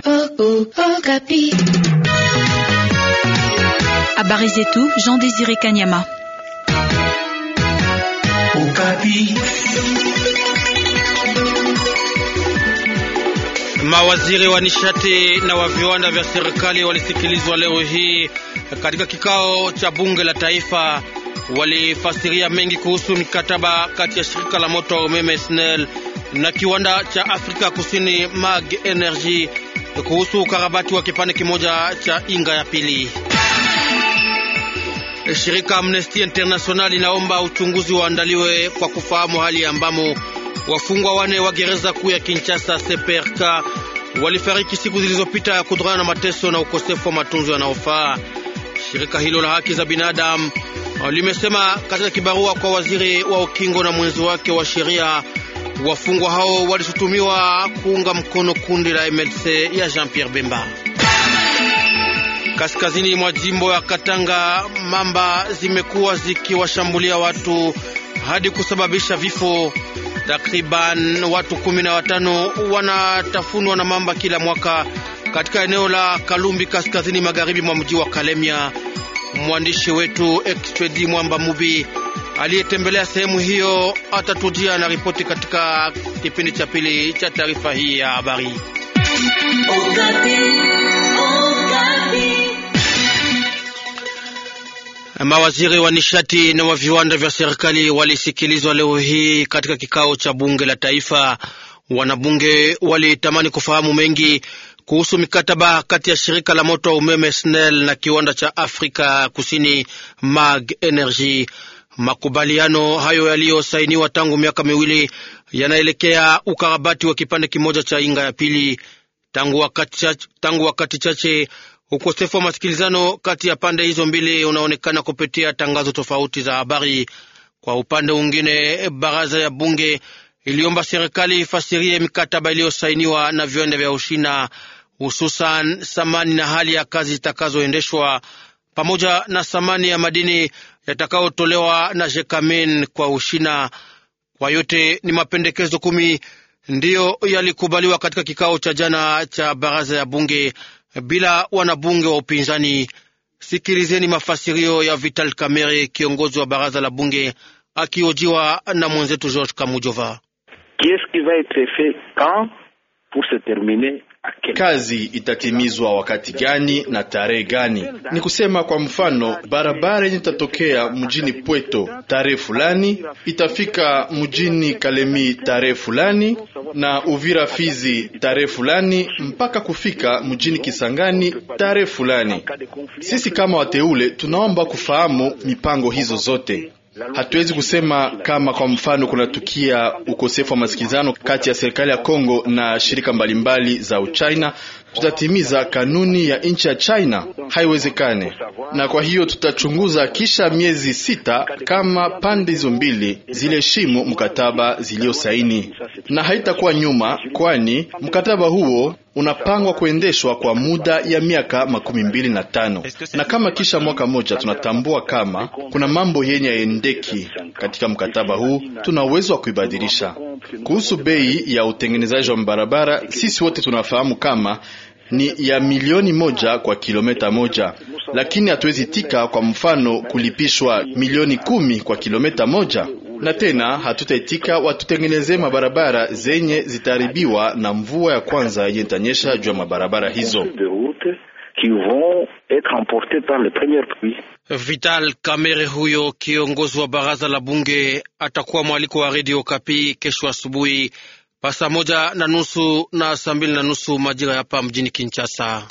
Habari zetu Jean Désiré Kanyama. Mawaziri wa nishati na wa viwanda vya serikali walisikilizwa leo hii katika kikao cha bunge la taifa. Walifasiria mengi kuhusu mikataba kati ya shirika la moto wa umeme SNEL na kiwanda cha Afrika Kusini Mag Energy kuhusu ukarabati wa kipande kimoja cha Inga ya pili. Shirika Amnesty International inaomba uchunguzi uandaliwe kwa kufahamu hali ambamo wafungwa wane wa gereza kuu ya Kinshasa CPRK walifariki siku zilizopita kutokana na mateso na ukosefu wa matunzo yanayofaa. Shirika hilo la haki za binadamu limesema katika kibarua kwa waziri wa ukingo na mwenzi wake wa sheria, wafungwa hao walishutumiwa kuunga mkono kundi la MLC ya Jean-Pierre Bemba. Kaskazini mwa jimbo ya Katanga, mamba zimekuwa zikiwashambulia watu hadi kusababisha vifo. Takriban watu kumi na watano wanatafunwa na mamba kila mwaka katika eneo la Kalumbi, kaskazini magharibi mwa mji wa Kalemia. Mwandishi wetu Expedi Mwamba Mubi aliyetembelea sehemu hiyo atatujia na ripoti katika kipindi cha pili cha taarifa hii ya habari. Mawaziri wa nishati na wa viwanda vya serikali walisikilizwa leo hii katika kikao cha bunge la taifa. Wanabunge walitamani kufahamu mengi kuhusu mikataba kati ya shirika la moto wa umeme SNEL na kiwanda cha Afrika Kusini Mag Energy. Makubaliano hayo yaliyosainiwa tangu miaka miwili yanaelekea ukarabati wa kipande kimoja cha Inga ya pili. Tangu wakati chache, tangu wakati chache ukosefu wa masikilizano kati ya pande hizo mbili unaonekana kupitia tangazo tofauti za habari. Kwa upande mwingine, baraza ya bunge iliomba serikali ifasirie mikataba iliyosainiwa na viwanda vya Ushina, hususan thamani na hali ya kazi zitakazoendeshwa pamoja na thamani ya madini yatakayotolewa na Jekamin kwa Ushina. Kwa yote ni mapendekezo kumi ndiyo yalikubaliwa katika kikao cha jana cha baraza ya bunge bila wanabunge wa upinzani. Sikilizeni mafasirio ya Vital Kamerhe, kiongozi wa baraza la bunge, akiojiwa na mwenzetu George Kamujova. Kazi itatimizwa wakati gani na tarehe gani? Ni kusema kwa mfano, barabara yenye itatokea mjini Pweto tarehe fulani itafika mjini Kalemi tarehe fulani na Uvira Fizi tarehe fulani mpaka kufika mjini Kisangani tarehe fulani. Sisi kama wateule tunaomba kufahamu mipango hizo zote. Hatuwezi kusema kama kwa mfano kunatukia ukosefu wa masikilizano kati ya serikali ya Kongo na shirika mbalimbali za Uchina, tutatimiza kanuni ya nchi ya China. Haiwezekane, na kwa hiyo tutachunguza kisha miezi sita kama pande hizo mbili ziliheshimu mkataba ziliosaini, na haitakuwa nyuma, kwani mkataba huo unapangwa kuendeshwa kwa muda ya miaka makumi mbili na tano na kama kisha mwaka moja tunatambua kama kuna mambo yenye yaendeki katika mkataba huu, tuna uwezo wa kuibadilisha. Kuhusu bei ya utengenezaji wa barabara, sisi wote tunafahamu kama ni ya milioni moja kwa kilomita moja, lakini hatuwezi tika kwa mfano kulipishwa milioni kumi kwa kilomita moja na tena hatutaitika watutengenezee mabarabara zenye zitaharibiwa na mvua ya kwanza yenye itanyesha juu ya mabarabara hizo. Vital Kamerhe huyo kiongozi wa baraza la bunge atakuwa mwaliko wa redio Kapi kesho asubuhi pa saa moja na nusu na saa mbili na nusu majira hapa mjini Kinshasa.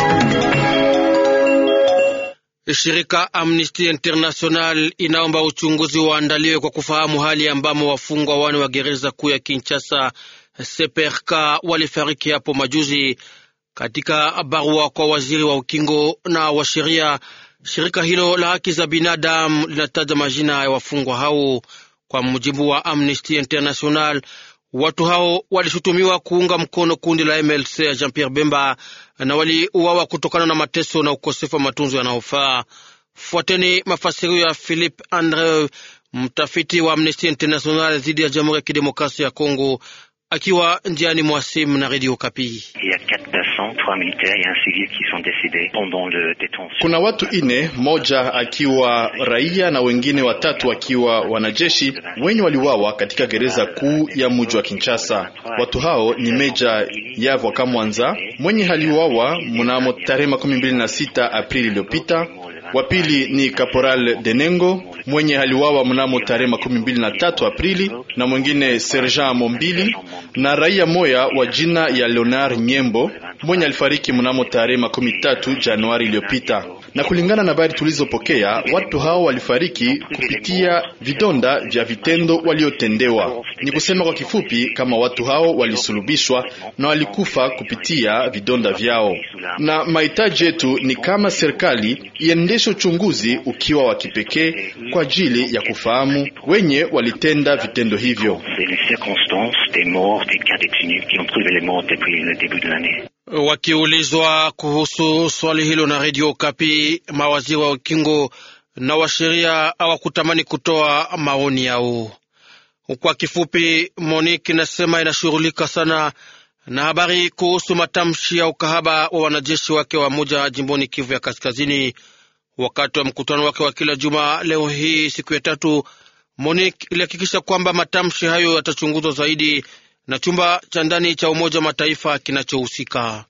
Shirika Amnesty International inaomba uchunguzi waandaliwe kwa kufahamu hali ambamo wafungwa wane wa gereza kuu ya Kinshasa CPRK walifariki hapo majuzi. Katika barua kwa waziri wa ukingo na wa sheria, shirika hilo la haki za binadamu linataja majina ya wafungwa hao. Kwa mujibu wa Amnesty International, watu hao walishutumiwa kuunga mkono kundi la MLC ya Jean Pierre Bemba na waliuawa kutokana na mateso na ukosefu wa matunzo yanayofaa. Fuateni mafasirio ya Philippe Andre, mtafiti wa Amnesty International dhidi ya Jamhuri ya Kidemokrasia ya Kongo, akiwa njiani mwa simu na redio Kapi. Kuna watu ine, moja akiwa raia na wengine watatu wakiwa wanajeshi wenye waliwawa katika gereza kuu ya mji wa Kinshasa. Watu hao ni Meja Yavwa Kamwanza mwenye haliwawa mnamo tarehe makumi mbili na sita Aprili iliyopita. Wa pili ni Caporal Denengo mwenye haliwawa mnamo tarehe makumi mbili na tatu Aprili, na mwingine Sergeant Mombili na raia moya wa jina ya Leonard Nyembo mwenye alifariki mnamo tarehe makumi tatu Januari iliyopita. Na kulingana na habari tulizopokea, watu hao walifariki kupitia vidonda vya vitendo waliotendewa. Ni kusema kwa kifupi kama watu hao walisulubishwa na walikufa kupitia vidonda vyao, na mahitaji yetu ni kama serikali iendeshe uchunguzi ukiwa wa kipekee kwa ajili ya kufahamu wenye walitenda vitendo hivyo. Wakiulizwa kuhusu swali hilo na redio Kapi, mawaziri wa ukingo na wa sheria hawakutamani kutoa maoni yao. Kwa kifupi, Monique inasema inashughulika sana na habari kuhusu matamshi ya ukahaba wa wanajeshi wake wa moja jimboni Kivu ya Kaskazini. Wakati wa mkutano wake wa kila juma leo hii siku ya tatu, Monique ilihakikisha kwamba matamshi hayo yatachunguzwa zaidi na chumba cha ndani cha Umoja wa Mataifa kinachohusika.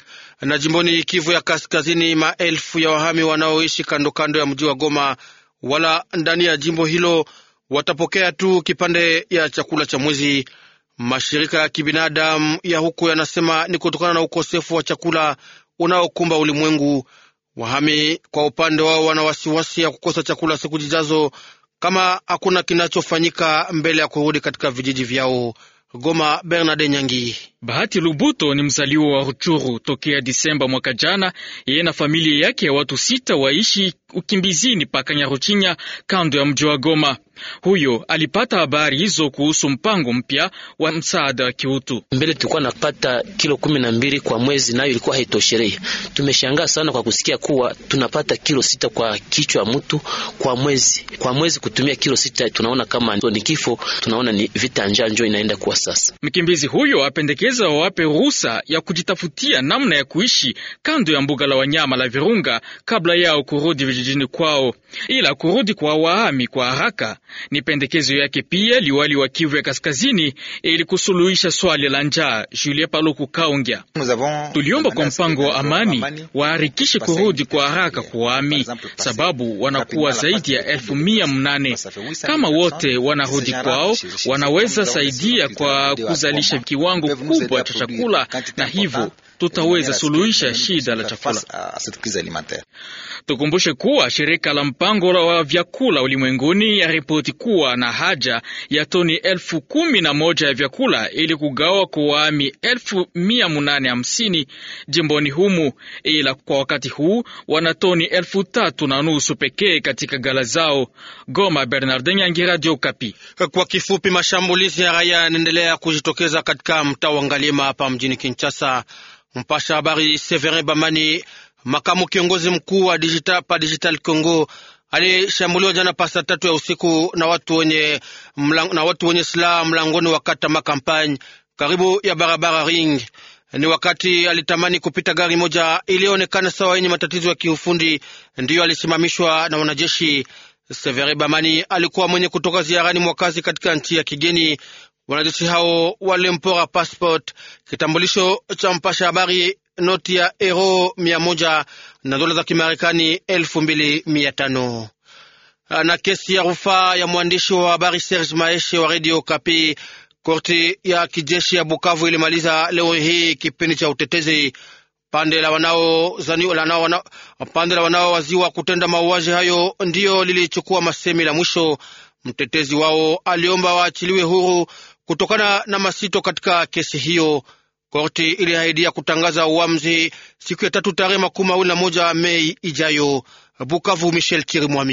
Na jimboni Kivu ya Kaskazini, maelfu ya wahami wanaoishi kando kando ya mji wa Goma wala ndani ya jimbo hilo watapokea tu kipande ya chakula cha mwezi. Mashirika ya kibinadamu ya huko yanasema ni kutokana na ukosefu wa chakula unaokumba ulimwengu. Wahami kwa upande wao wana wasiwasi ya kukosa chakula siku zijazo kama hakuna kinachofanyika mbele ya kurudi katika vijiji vyao. Goma, Bernard Nyangi. Bahati Lubuto ni mzaliwa wa Ruchuru. Tokea Disemba mwaka jana, yeye na familia yake ya watu sita waishi ukimbizini pa Kanyaruchinya, kando ya mji wa Goma. Huyo alipata habari hizo kuhusu mpango mpya wa msaada wa kiutu. Mbele tulikuwa napata kilo kumi na mbili kwa mwezi, nayo ilikuwa haitoshelei. Tumeshangaa sana kwa kusikia kuwa tunapata kilo sita kwa kichwa mtu kwa mwezi. Kwa mwezi kutumia kilo sita, tunaona kama ni kifo, tunaona ni vita njaa njo inaenda kuwa sasa. Mkimbizi huyo apendekeza wawape ruhusa ya kujitafutia namna ya kuishi kando ya mbuga la wanyama la Virunga kabla yao kurudi vijijini kwao, ila kurudi kwa wahami kwa haraka ni pendekezo yake pia liwali wa Kivu ya Kaskazini ili kusuluhisha swali la njaa. Julie Paluku Kaongya: tuliomba kwa mpango wa amani waharikishe kurudi kwa haraka kwa wahami, sababu wanakuwa zaidi ya elfu mia mnane. Kama wote wanarudi kwao, wanaweza saidia kwa kuzalisha kiwango kubwa cha chakula, na hivyo tutaweza suluhisha shida la chakula. Tukumbushe kuwa shirika la mpango wa vyakula ulimwenguni ya ripoti kuwa na haja ya toni elfu kumi na moja ya vyakula ili kugawa kwa wahami elfu mia munane hamsini jimboni humu, ila kwa wakati huu wana toni elfu tatu na nusu pekee katika gala zao. Goma, Bernardin Yangi, Radio Kapi. Kwa kifupi, mashambulizi ya raia yanaendelea kujitokeza katika mtaa wa Ngalima hapa mjini Kinshasa. Mpasha habari Severin Bamani, makamu kiongozi mkuu wa digital, pa Digital Congo alishambuliwa jana pasa tatu ya usiku na watu wenye, mlang, na watu wenye silaha mlangoni wa kata Makampagne karibu ya barabara Ring. Ni wakati alitamani kupita gari moja iliyoonekana sawa yenye matatizo ya kiufundi, ndiyo alisimamishwa na wanajeshi. Severe Bamani alikuwa mwenye kutoka ziarani mwakazi katika nchi ya kigeni. Wanajeshi hao walimpora passport, kitambulisho cha mpasha habari, noti ya euro mia moja na dola za Kimarekani elfu mbili mia tano na kesi ya rufaa ya mwandishi wa habari Serge Maeshe wa Radio Kapi. Korti ya kijeshi ya Bukavu ilimaliza leo hii kipindi cha utetezi. Pande la wanao pande la wanaowaziwa kutenda mauaji hayo ndiyo lilichukua masemi la mwisho. Mtetezi wao aliomba waachiliwe huru kutokana na masito katika kesi hiyo. Korti iliahidia kutangaza uamuzi siku ya tatu tarehe makumi mawili na moja Mei ijayo. Bukavu, Michel Chirimwami.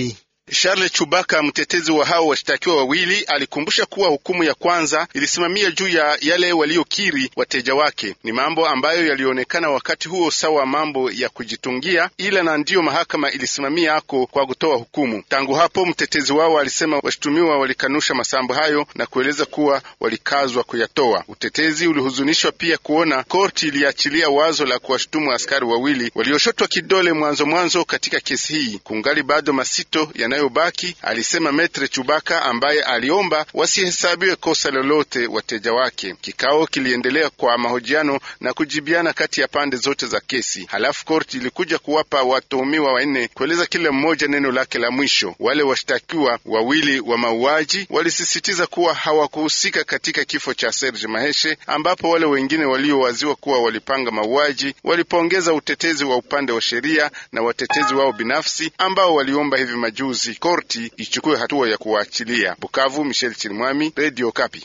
Charles Chubaka, mtetezi wa hao washtakiwa wawili, alikumbusha kuwa hukumu ya kwanza ilisimamia juu ya yale waliokiri wateja wake. Ni mambo ambayo yalionekana wakati huo sawa mambo ya kujitungia, ila na ndiyo mahakama ilisimamia ako kwa kutoa hukumu. Tangu hapo, mtetezi wao alisema washtumiwa walikanusha masambo hayo na kueleza kuwa walikazwa kuyatoa. Utetezi ulihuzunishwa pia kuona korti iliachilia wazo la kuwashtumu askari wawili walioshotwa kidole mwanzo mwanzo katika kesi hii. Kungali bado masito yanayobaki, alisema Metre Chubaka ambaye aliomba wasihesabiwe kosa lolote wateja wake. Kikao kiliendelea kwa mahojiano na kujibiana kati ya pande zote za kesi. Halafu korti ilikuja kuwapa watuhumiwa wanne kueleza kila mmoja neno lake la mwisho. Wale washtakiwa wawili wa mauaji walisisitiza kuwa hawakuhusika katika kifo cha Serge Maheshe, ambapo wale wengine waliowaziwa kuwa walipanga mauaji walipongeza utetezi wa upande wa sheria na watetezi wao binafsi ambao waliomba hivi majuzi korti ichukue hatua ya kuwaachilia. Bukavu, Michel Chirimwami, Radio Kapi.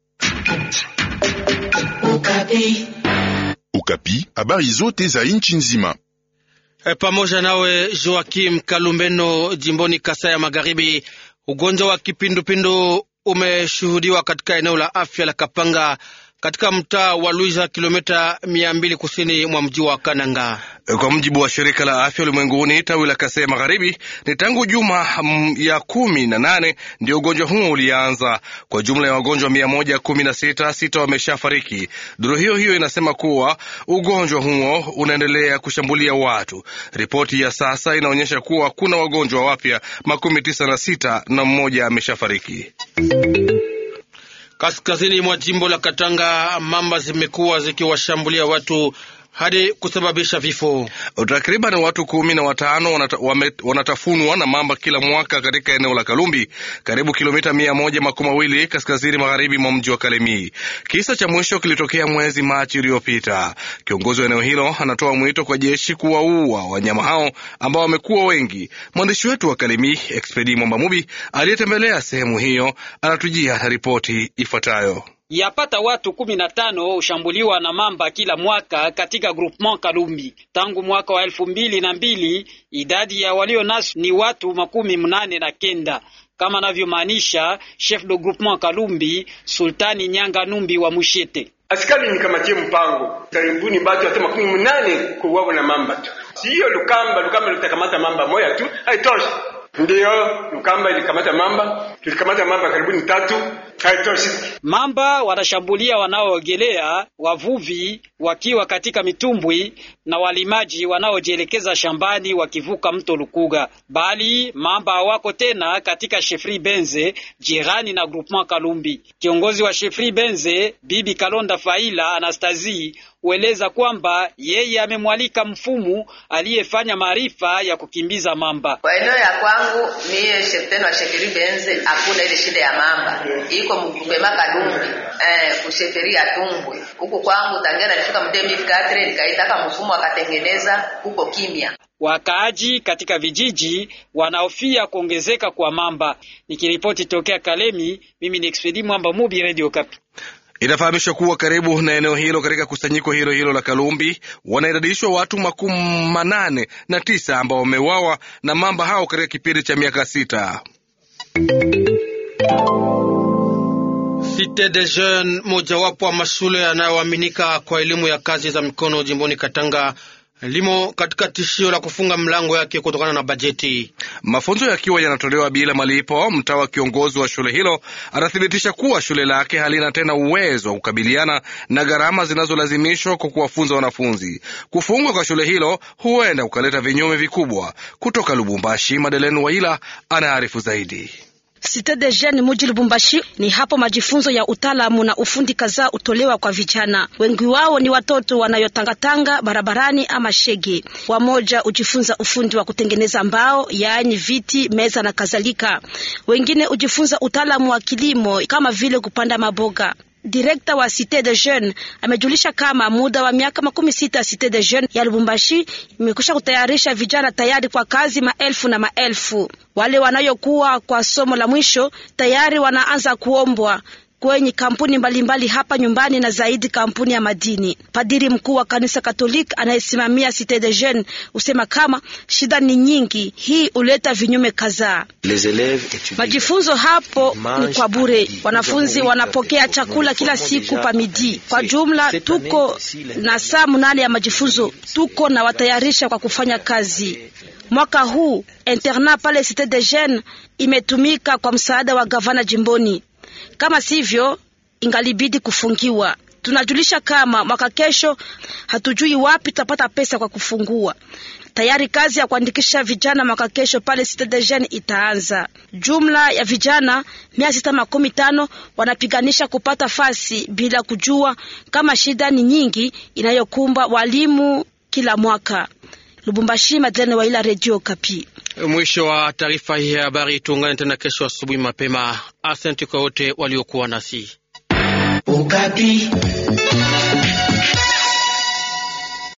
Ukapi, habari zote za nchi nzima. E, pamoja nawe Joakim Kalumbeno, jimboni Kasai ya Magharibi, ugonjwa wa kipindupindu umeshuhudiwa katika eneo la afya la Kapanga katika mtaa wa Luiza, kilomita mia mbili kusini mwa mji wa Kananga. Kwa mujibu wa shirika la afya ulimwenguni tawi la Kasai Magharibi, ni tangu juma mm, ya kumi na nane ndio ugonjwa huo ulianza. Kwa jumla ya wagonjwa mia moja kumi na sita, sita wameshafariki. Duru hiyo hiyo inasema kuwa ugonjwa huo unaendelea kushambulia watu. Ripoti ya sasa inaonyesha kuwa kuna wagonjwa wapya makumi tisa na sita na mmoja ameshafariki. Kaskazini mwa jimbo la Katanga, mamba zimekuwa zikiwashambulia watu hadi kusababisha vifo. Takriban watu kumi na watano wanata, wame, wanatafunwa na mamba kila mwaka katika eneo la Kalumbi, karibu kilomita mia moja makumi mawili kaskazini magharibi mwa mji wa Kalemie. Kisa cha mwisho kilitokea mwezi Machi uliopita. Kiongozi wa eneo hilo anatoa mwito kwa jeshi kuwaua wanyama hao ambao wamekuwa wengi. Mwandishi wetu wa Kalemie, Expedi Mwamba Mubi, aliyetembelea sehemu hiyo, anatujia ripoti ifuatayo. Yapata watu kumi na tano hushambuliwa na mamba kila mwaka katika groupement Kalumbi. Tangu mwaka wa elfu mbili na mbili idadi ya walio naso ni watu makumi mnane na kenda kama anavyomaanisha chef de groupement Kalumbi Sultani Nyanga Numbi wa Mushete. Askari nikamatie mpango karibuni batu hata makumi mnane kuuawa na mamba tu, siyo Lukamba. Lukamba litakamata mamba moya tu haitoshi. Ndiyo Lukamba ilikamata mamba, tulikamata mamba karibuni tatu haitoshi. Mamba wanashambulia wanaoogelea, wavuvi wakiwa katika mitumbwi na walimaji wanaojielekeza shambani wakivuka mto Lukuga, bali mamba hawako tena katika Shefri Benze jirani na groupement Kalumbi. Kiongozi wa Shefri Benze Bibi Kalonda Faila Anastazi hueleza kwamba yeye amemwalika mfumu aliyefanya maarifa ya kukimbiza mamba. Kwa eneo ya kwangu mie shefteni wa Shefri Benze hakuna ile shida ya mamba iko mgupema Kalumbi eh, kusheferi ya Tumbwe huku kwangu tangia nalifika mdemi katre nikaitaka mfumu akatengeneza huko kimya. Wakaaji katika vijiji wanahofia kuongezeka kwa mamba. Nikiripoti tokea Kalemi, mimi ni Expedi Mwamba Mubi, Radio Kapi. Inafahamishwa kuwa karibu na eneo hilo katika kusanyiko hilo hilo la Kalumbi wanaidadishwa watu makumi manane na tisa ambao wameuawa na mamba hao katika kipindi cha miaka sita. Cite des Jeunes, mojawapo wa mashule yanayoaminika kwa elimu ya kazi za mikono jimboni Katanga, limo katika tishio la kufunga mlango yake kutokana na bajeti. Mafunzo yakiwa yanatolewa bila malipo, mtawa kiongozi wa shule hilo anathibitisha kuwa shule lake halina tena uwezo wa kukabiliana na gharama zinazolazimishwa kwa kuwafunza wanafunzi. Kufungwa kwa shule hilo huenda kukaleta vinyume vikubwa. Kutoka Lubumbashi, Madeleine Waila anaarifu zaidi. Cite de Jeunes muji Lubumbashi, ni hapo majifunzo ya utaalamu na ufundi kadhaa utolewa kwa vijana. Wengi wao ni watoto wanayotangatanga barabarani ama shege. Wamoja ujifunza ufundi wa kutengeneza mbao, yaani viti, meza na kadhalika. Wengine ujifunza utaalamu wa kilimo kama vile kupanda maboga. Direkta wa Cite de Jeunes amejulisha kama muda wa miaka makumi sita Cite de Jeunes ya Lubumbashi imekwisha kutayarisha vijana tayari kwa kazi maelfu na maelfu. Wale wanayokuwa kwa somo la mwisho tayari wanaanza kuombwa kwenye kampuni mbalimbali mbali hapa nyumbani na zaidi kampuni ya madini. Padiri mkuu wa kanisa Katoliki anayesimamia Cite de Jeunes husema kama shida ni nyingi, hii huleta vinyume kadhaa. Majifunzo hapo ni kwa bure, wanafunzi wanapokea chakula kila siku pa midi. Kwa jumla tuko na saa munane ya majifunzo, tuko na watayarisha kwa kufanya kazi. Mwaka huu internat pale Cite de Jeunes imetumika kwa msaada wa gavana jimboni, kama sivyo ingalibidi kufungiwa. Tunajulisha kama mwaka kesho hatujui wapi tutapata pesa kwa kufungua. Tayari kazi ya kuandikisha vijana mwaka kesho pale Cite de Jeunes itaanza. Jumla ya vijana mia sita makumi tano wanapiganisha kupata fasi bila kujua kama shida ni nyingi inayokumba walimu kila mwaka. Lubumbashi, Madlene wa ila Radio Kapi. Mwisho wa taarifa hii ya habari. Tuungane tena kesho asubuhi mapema. Asante kwa wote waliokuwa nasi Ukapi.